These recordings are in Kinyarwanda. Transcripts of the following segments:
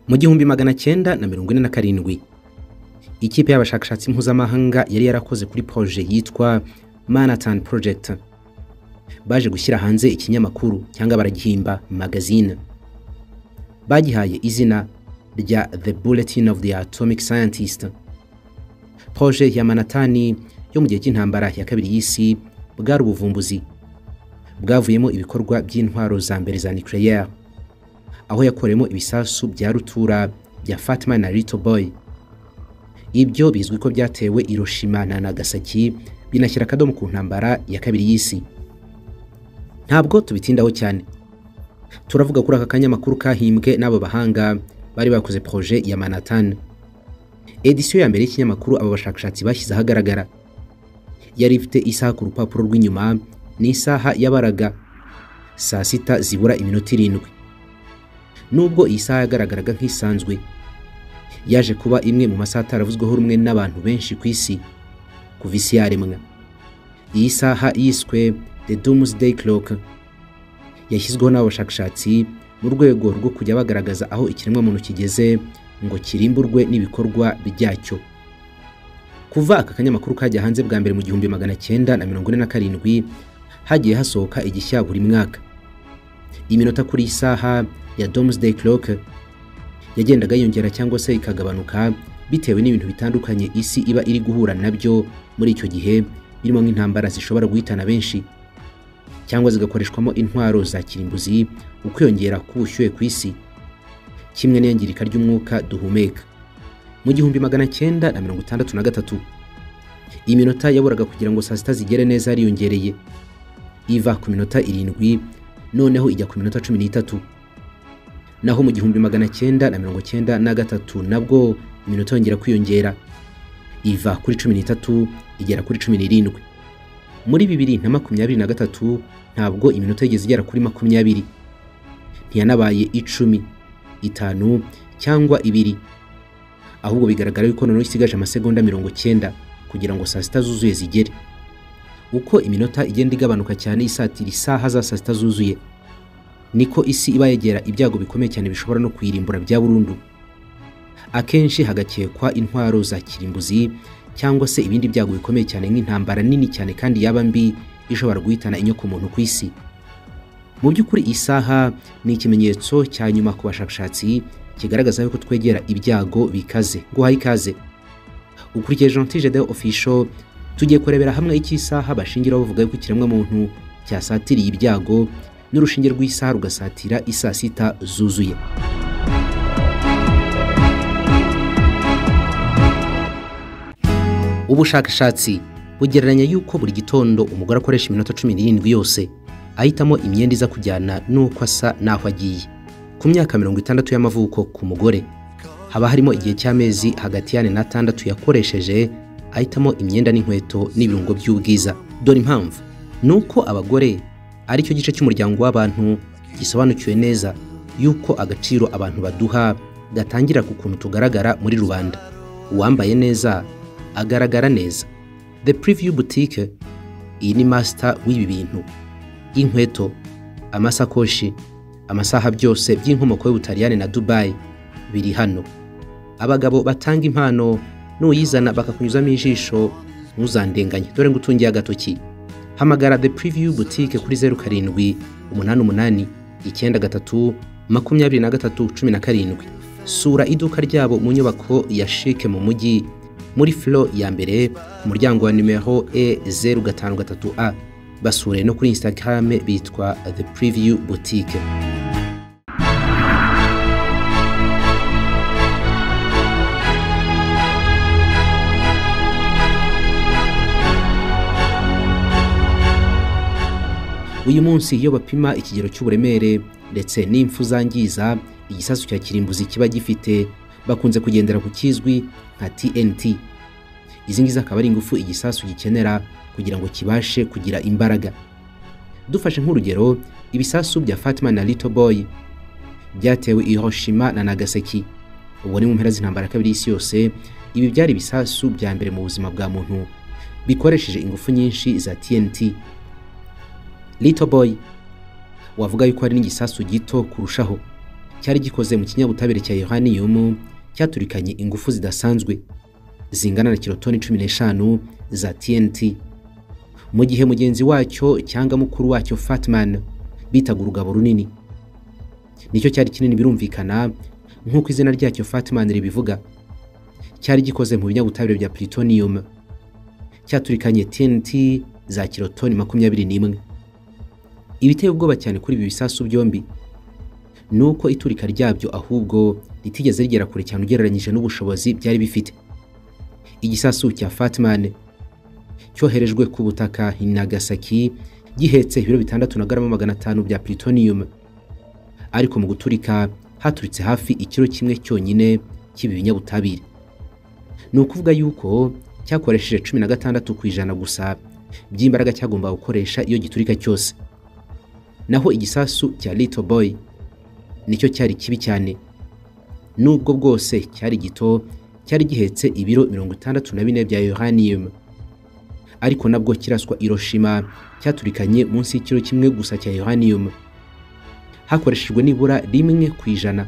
Mu gihumbi magana cyenda na mirongo ine na karindwi ikipe y'abashakashatsi mpuzamahanga yari yarakoze kuri poroje yitwa manhattan project baje gushyira hanze ikinyamakuru cyangwa baragihimba magazine bagihaye izina rya the bulletin of the atomic scientist poroje ya manhattan yo mu gihe cy'intambara ya kabiri y'isi bwari ubuvumbuzi bwavuyemo ibikorwa by'intwaro za mbere za nucleaire aho yakoreyemo ibisasu bya rutura bya fatima na little boy ibyo bizwi ko byatewe Hiroshima na Nagasaki binashyira akadomo ku ntambara ya kabiri y'isi ntabwo tubitindaho cyane turavuga kuri aka kanyamakuru kahimbwe n'abo bahanga bari bakoze proje ya Manhattan edisiyo ya mbere y'ikinyamakuru aba bashakashatsi bashyize ahagaragara yari ifite isaha ku rupapuro rw'inyuma n'isaha yabaraga saa sita zibura iminota irindwi nubwo iyi saha yagaragaraga nk'isanzwe yaje kuba imwe mu masaha ataravuzweho rumwe n'abantu benshi ku isi kuva isi yaremwa iyi saha yiswe the doomsday clock yashyizweho n'abashakashatsi mu rwego rwo kujya bagaragaza aho ikiremwamuntu kigeze ngo kirimburwe n'ibikorwa byacyo kuva aka kanyamakuru kajya hanze bwa mbere mu gihumbi magana cyenda na mirongo ine na karindwi hagiye hasohoka igishya buri mwaka iminota kuri iyi saha ya doomsday clock yagendaga yiyongera cyangwa se ikagabanuka bitewe n'ibintu bitandukanye isi iba iri guhura nabyo muri icyo gihe birimo nk'intambara zishobora guhitana benshi cyangwa zigakoreshwamo intwaro za kirimbuzi ukwiyongera k'ubushyuhe ku isi kimwe n'iyangirika ry'umwuka duhumeka mu gihumbi magana cyenda na mirongo itandatu na gatatu iminota yaburaga kugira ngo saa sita zigere neza yariyongereye iva ku minota irindwi noneho ijya ku minota cumi n'itatu naho mu gihumbi magana cyenda na mirongo cyenda na gatatu nabwo iminota yongera kwiyongera iva kuri cumi n'itatu igera kuri cumi n'irindwi muri bibiri na makumyabiri na gatatu ntabwo iminota yigeze igera kuri makumyabiri ntiyanabaye icumi itanu cyangwa ibiri ahubwo bigaragara yuko noneho isigaje amasegonda mirongo cyenda kugira ngo saa sita zuzuye zigere uko iminota igenda igabanuka cyane isatira isaha za saa sita zuzuye niko isi iba yegera ibyago bikomeye cyane bishobora no kuyirimbura bya burundu akenshi hagakekwa intwaro za kirimbuzi cyangwa se ibindi byago bikomeye cyane nk'intambara nini cyane kandi yaba mbi ishobora guhitana inyoko muntu ku isi mu by'ukuri isaha ni ikimenyetso cya nyuma ku bashakashatsi kigaragaza yuko twegera ibyago bikaze guhaye ikaze ukurikije jantije de ofisho tugiye kurebera hamwe icy'isaha bashingiraho bavuga yuko ikiremwamuntu cyasatiriye ibyago n'urushinge rw'isaha rugasatira isaa sita zuzuye ubushakashatsi bugereranya yuko buri gitondo umugore akoresha iminota cumi n'irindwi yose ahitamo imyenda iza kujyana n'uko asa n'aho agiye ku myaka mirongo itandatu y'amavuko ku mugore haba harimo igihe cy'amezi hagati y'ane n'atandatu yakoresheje ahitamo imyenda n'inkweto n'ibirungo by'ubwiza dore impamvu ni uko abagore aricyo gice cy'umuryango w'abantu gisobanukiwe neza yuko agaciro abantu baduha gatangira ku kuntu tugaragara muri rubanda uwambaye neza agaragara neza the preview boutique iyi ni master w'ibi bintu inkweto amasakoshi amasaha byose by'inkomoko y'ubutaliyani na dubayi biri hano abagabo batanga impano n'uyizana bakakunyuzamo ijisho ntuzandenganye dore ngo utungiye agatoki hamagara the preview boutique kuri zeru karindwi umunani umunani icyenda gatatu makumyabiri na gatatu cumi na karindwi sura iduka ryabo mu nyubako ya shike mu mujyi muri flo ya mbere ku muryango wa nimero e zeru gatanu gatatu a basure no kuri instagram bitwa the preview boutique uyu munsi iyo bapima ikigero cy'uburemere ndetse n'impfu zangiza igisasu cya kirimbuzi kiba gifite bakunze kugendera ku kizwi nka TNT izi ngizi akaba ari ingufu igisasu gikenera kugira ngo kibashe kugira imbaraga dufashe nk'urugero ibisasu bya Fatima na Little Boy byatewe Hiroshima na Nagasaki ubwo ni mu mpera z'intambara kabiri y'isi yose ibi byari ibisasu bya mbere mu buzima bwa muntu bikoresheje ingufu nyinshi za TNT Little Boy wavuga yuko hari n'igisasu gito kurushaho cyari gikoze mu kinyabutabire cya uranium cyaturikanye ingufu zidasanzwe zingana na kirotoni cumi n'eshanu za TNT mu gihe mugenzi wacyo cyangwa mukuru wacyo Fatman bitaga urugabo runini nicyo cyari kinini birumvikana nk'uko izina ryacyo Fatman ribivuga cyari gikoze mu binyabutabire bya plutonium cyaturikanye TNT za kirotoni makumyabiri n'imwe ibiteye ubwoba cyane kuri ibi bisasu byombi ni uko iturika ryabyo ahubwo ritigeze rigera kure cyane ugereranyije n'ubushobozi byari bifite igisasu cya Fatman cyoherejwe ku butaka i Nagasaki gihetse ibiro bitandatu na garama magana atanu bya plutonium ariko mu guturika haturitse hafi ikiro kimwe cyonyine cy'ibi binyabutabire ni ukuvuga yuko cyakoresheje cumi na gatandatu ku ijana gusa by'imbaraga cyagombaga gukoresha iyo giturika cyose naho igisasu cya Little Boy nicyo cyari kibi cyane nubwo bwose cyari gito cyari gihetse ibiro mirongo itandatu na bine bya uranium ariko nabwo kiraswa Hiroshima cyaturikanye munsi y'ikiro kimwe gusa cya uranium hakoreshejwe nibura rimwe ku ijana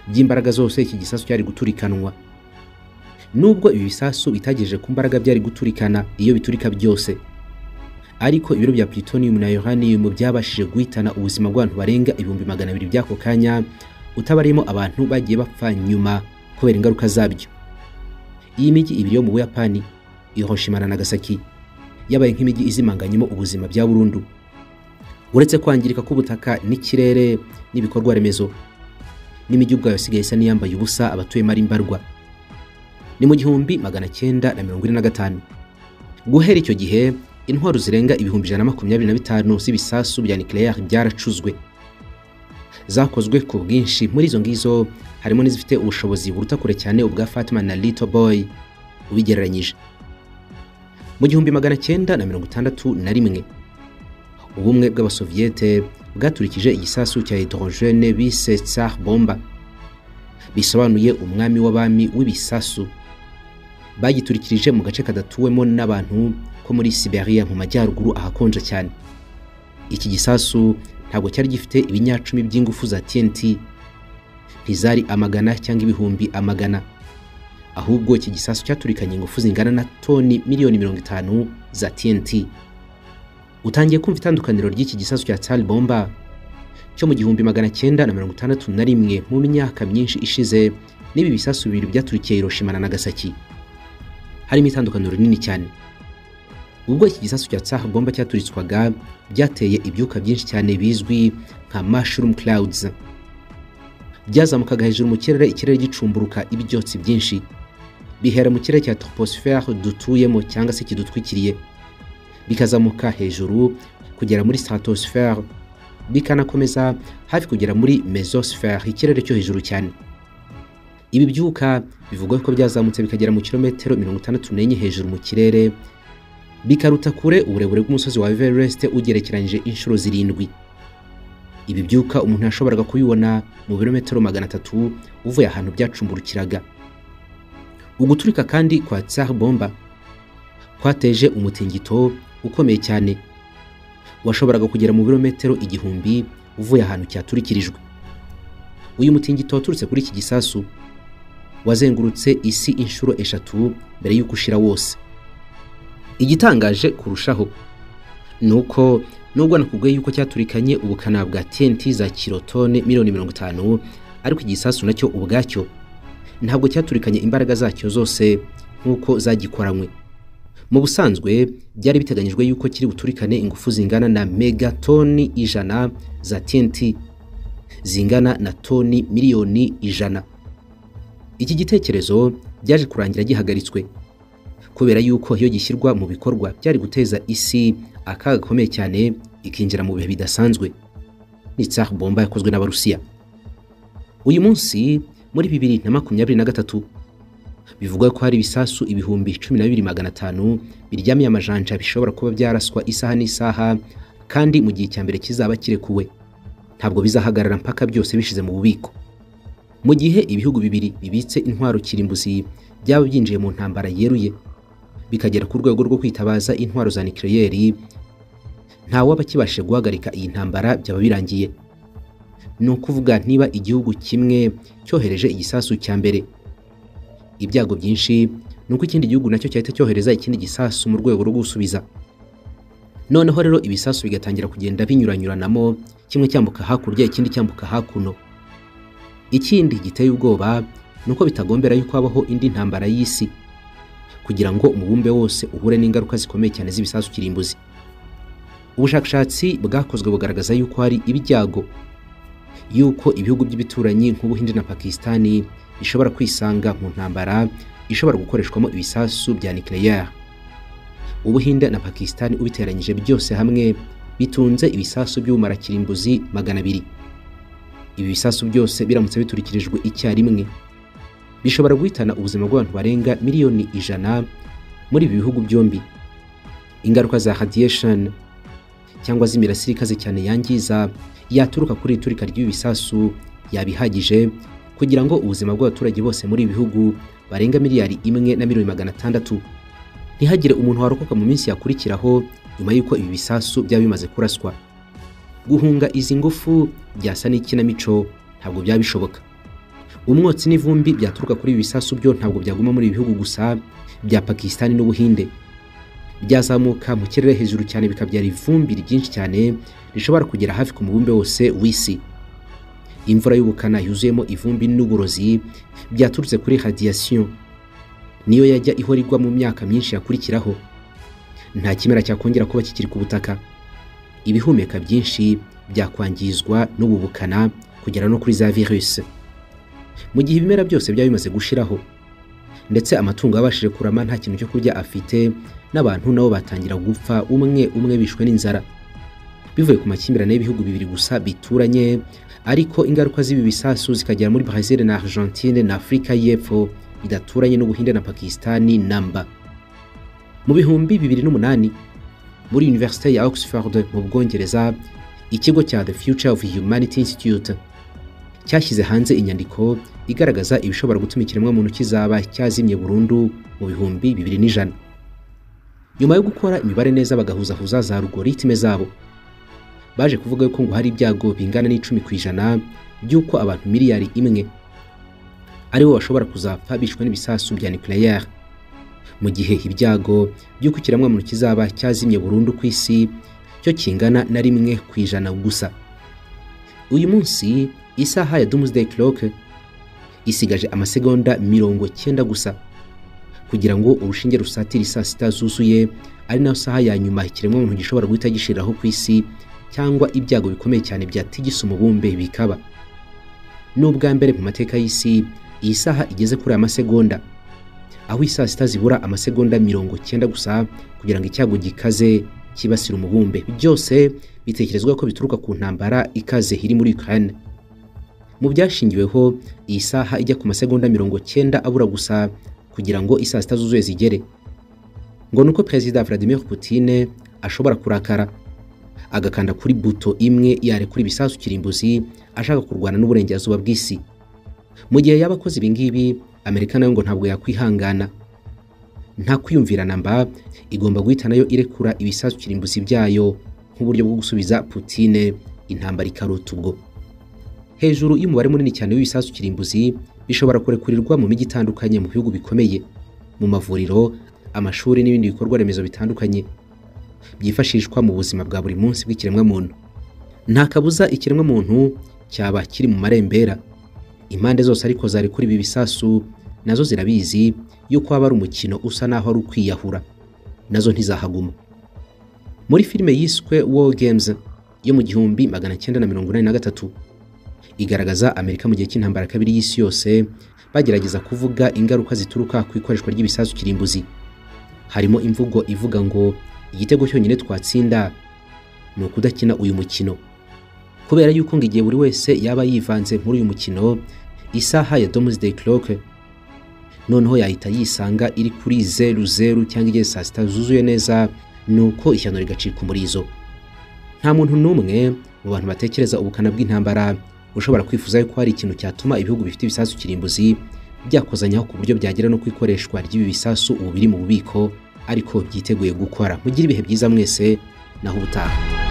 by'imbaraga zose iki gisasu cyari guturikanwa nubwo ibi bisasu bitagejeje ku mbaraga byari guturikana iyo biturika byose ariko ibiro bya plutonium na uranium byabashije guhitana ubuzima bw'abantu barenga ibihumbi magana abiri by'ako kanya utabarimo abantu bagiye bapfa nyuma kubera ingaruka zabyo iyi mijyi ibiri yo mu buyapani Hiroshima na Nagasaki yabaye nk'imijyi izimanganyemo ubuzima bya burundu uretse kwangirika k'ubutaka n'ikirere n'ibikorwa remezo n'imijyi ubwayo isigaye isa n'iyambaye ubusa abatuyemo ari mbarwa ni mu gihumbi magana cyenda na mirongo ine na gatanu guhera icyo gihe intwaro zirenga ibihumbi ijana na makumyabiri na bitanu z'ibisasu bya nucleaire byaracuzwe zakozwe ku bwinshi muri izo ngizo harimo n'izifite ubushobozi buruta kure cyane ubwa Fatima na Little Boy ubigereranyije mu gihumbi magana cyenda na mirongo itandatu na rimwe ubumwe bw'abasoviyete bwaturikije igisasu cya hydrogene bise tsar bomba bisobanuye umwami w'abami w'ibisasu bagiturikirije mu gace kadatuwemo n'abantu ko muri Siberia mu majyaruguru ahakonja cyane iki gisasu ntabwo cyari gifite ibinyacumi by'ingufu za TNT ntizari amagana cyangwa ibihumbi amagana ahubwo iki gisasu cyaturikanye ingufu zingana na toni miliyoni mirongo itanu za TNT utangiye kumva itandukaniro ry'iki gisasu cya tsari bomba cyo mu gihumbi magana cyenda na mirongo itandatu na rimwe mu myaka myinshi ishize n'ibi bisasu bibiri byaturikiye Hiroshima na Nagasaki harimo itandukaniro rinini cyane ubwo iki gisasu cya tsari bomba cyaturitswaga byateye ibyuka byinshi cyane bizwi nka mushroom clouds byazamukaga hejuru mu kirere ikirere gicumburuka ibyotsi byinshi bihera mu kirere cya troposphère dutuyemo cyangwa se kidutwikiriye bikazamuka hejuru kugera muri stratosphère bikanakomeza hafi kugera muri mesosphère ikirere cyo hejuru cyane ibi byuka bivugwa ko byazamutse bikagera mu kilometero mirongo itandatu n'enye hejuru mu kirere bikaruta kure uburebure bw'umusozi wa Everest ugerekeranyije inshuro zirindwi ibi byuka umuntu yashoboraga kubibona mu birometero magana atatu uvuye ahantu byacumburukiraga uguturika kandi kwa tsar bomba kwateje umutingito ukomeye cyane washoboraga kugera mu birometero igihumbi uvuye ahantu cyaturikirijwe uyu mutingito waturutse kuri iki gisasu wazengurutse isi inshuro eshatu mbere y'uko ushira wose igitangaje kurushaho ni uko nubwo nakubwiye yuko cyaturikanye ubukana bwa TNT za kirotone miliyoni mirongo itanu ariko igisasu nacyo ubwacyo ntabwo cyaturikanye imbaraga zacyo zose nk'uko zagikoranywe mu busanzwe byari biteganyijwe yuko kiri buturikane ingufu zingana na megatoni ijana za TNT zingana na toni miliyoni ijana iki gitekerezo byaje kurangira gihagaritswe kubera yuko iyo gishyirwa mu bikorwa byari guteza isi akaga gakomeye cyane ikinjira mu bihe bidasanzwe ni tsar bomba yakozwe n'abarusiya uyu munsi muri bibiri na makumyabiri na gatatu bivugwa ko hari ibisasu ibihumbi cumi na bibiri magana atanu biryamiye amajanja bishobora kuba byaraswa isaha n'isaha kandi mu gihe cya mbere kizaba kirekuwe ntabwo bizahagarara mpaka byose bishize mu bubiko mu gihe ibihugu bibiri bibitse intwaro kirimbuzi byaba byinjiye mu ntambara yeruye bikagera ku rwego rwo kwitabaza intwaro za nucleaire nta waba kibashe guhagarika iyi ntambara byaba birangiye ni ukuvuga niba igihugu kimwe cyohereje igisasu cya mbere ibyago byinshi ni uko ikindi gihugu nacyo cyahita cyohereza ikindi gisasu mu rwego rwo gusubiza noneho rero ibisasu bigatangira kugenda binyuranyuranamo kimwe cyambuka hakurya ikindi cyambuka hakuno ikindi giteye ubwoba ni uko bitagombera yuko habaho indi ntambara y'isi kugira ngo umubumbe wose uhure n'ingaruka zikomeye cyane z'ibisasu kirimbuzi ubushakashatsi bwakozwe bugaragaza yuko hari ibyago yuko ibihugu by'ibituranyi nk'ubuhinde na pakisitani bishobora kwisanga mu ntambara ishobora gukoreshwamo ibisasu bya nucleaire ubuhinde na pakisitani ubiteranyije byose hamwe bitunze ibisasu by'ubumara kirimbuzi magana abiri ibi bisasu byose biramutse biturikirijwe icyarimwe bishobora guhitana ubuzima bw'abantu barenga miliyoni ijana muri ibi bihugu byombi ingaruka za radiation cyangwa z'imirasire ikaze cyane yangiza yaturuka kuri iturika ry'ibisasu yabihagije kugira ngo ubuzima bw'abaturage bose muri ibi bihugu barenga miliyari imwe na miliyoni magana atandatu ntihagire umuntu warokoka mu minsi yakurikiraho nyuma y'uko ibi bisasu byaba bimaze kuraswa guhunga izi ngufu byasa n'ikinamico ntabwo byaba bishoboka umwotsi n'ivumbi byaturuka kuri ibi bisasu byo ntabwo byaguma muri ibi bihugu gusa bya pakisitani n'ubuhinde byazamuka mu kirere hejuru cyane bikabyara ivumbi ryinshi cyane rishobora kugera hafi ku mubumbe wose w'isi imvura y'ubukana yuzuyemo ivumbi n'uburozi byaturutse kuri radiyasiyo niyo yajya ihora igwa mu myaka myinshi yakurikiraho nta kimera cyakongera kuba kikiri ku butaka ibihumeka byinshi byakwangizwa n'ubu bukana kugera no kuri za virusi mu gihe ibimera byose byaba bimaze gushiraho ndetse amatungo yabashije kurama nta kintu cyo kurya afite n'abantu nabo batangira gupfa umwe umwe bishwe n'inzara bivuye ku makimbirane y'ibihugu bibiri gusa bituranye ariko ingaruka z'ibi bisasu zikagera muri Brazil na Argentine na Afurika y'Epfo bidaturanye n'Ubuhinde na Pakistani namba mu bihumbi bibiri n'umunani muri Universite ya Oxford mu Bwongereza ikigo cya The Future of Humanity Institute cyashyize hanze inyandiko igaragaza ibishobora gutuma ikiremwamuntu kizaba cyazimye burundu mu bihumbi bibiri n'ijana nyuma yo gukora imibare neza bagahuzahuza za algoritme zabo baje kuvuga yuko ngo hari ibyago bingana n'icumi ku ijana by'uko abantu miliyari imwe ari bo bashobora kuzapfa bishwe n'ibisasu bya nucleaire mu gihe ibyago by'uko ikiremwamuntu kizaba cyazimye burundu ku isi cyo kingana na rimwe ku ijana gusa uyu munsi isaha ya doomsday clock isigaje amasegonda mirongo cyenda gusa kugira ngo urushinge rusatire saa sita zuzuye ari nayo saha ya nyuma ikiremwamuntu gishobora guhita gishiriraho ku isi cyangwa ibyago bikomeye cyane byatigisa umubumbe bikaba ni ubwa mbere mu mateka y'isi iyi saha igeze kuri aya masegonda aho isaa sita zibura amasegonda mirongo cyenda gusa kugira ngo icyago gikaze kibasire umubumbe byose bitekerezwa ko bituruka ku ntambara ikaze iri muri Ukraine mu byashingiweho iyi saha ijya ku masegonda mirongo cyenda abura gusa kugira ngo isaa sita zuzuye zigere ngo nuko perezida Vladimir Putin ashobora kurakara agakanda kuri buto imwe yare kuri bisasu kirimbuzi ashaka kurwana n'uburengerazuba bw'isi mu gihe yaba akoze ibi ngibi Amerika nayo ngo ntabwo yakwihangana nta kwiyumvirana mba igomba guhita nayo irekura ibisasu kirimbuzi byayo nk'uburyo bwo gusubiza Putin intambara ikarota ubwo hejuru y'umubare munini cyane w'ibisasu kirimbuzi bishobora kurekurirwa mu mijyi itandukanye mu bihugu bikomeye mu mavuriro amashuri n'ibindi bikorwa remezo bitandukanye byifashishwa mu buzima bwa buri munsi bw'ikiremwamuntu nta kabuza ikiremwamuntu cyaba kiri mu marembera impande zose ariko zari kuri ibi bisasu nazo zirabizi yuko haba ari umukino usa n'aho ari ukwiyahura nazo ntizahaguma muri filime yiswe War Games yo mu gihumbi magana cyenda na mirongo inani na gatatu igaragaza Amerika mu gihe cy'intambara kabiri y'isi yose bagerageza kuvuga ingaruka zituruka ku ikoreshwa ry'ibisasu kirimbuzi harimo imvugo ivuga ngo igitego cyonyine twatsinda ni ukudakina uyu mukino kubera yuko ngo igihe buri wese yaba yivanze muri uyu mukino isaha ya Doomsday Clock noneho yahita yisanga iri kuri zeru zeru cyangwa igihe saa sita zuzuye neza ni uko ishyano rigacika umurizo nta muntu n'umwe mu bantu batekereza ubukana bw'intambara ushobora kwifuza yuko hari ikintu cyatuma ibihugu bifite ibisasu kirimbuzi byakozanyaho ku buryo byagera no ku ikoreshwa ry'ibi bisasu ubu biri mu bubiko ariko byiteguye gukora mugire ibihe byiza mwese naho ubutaha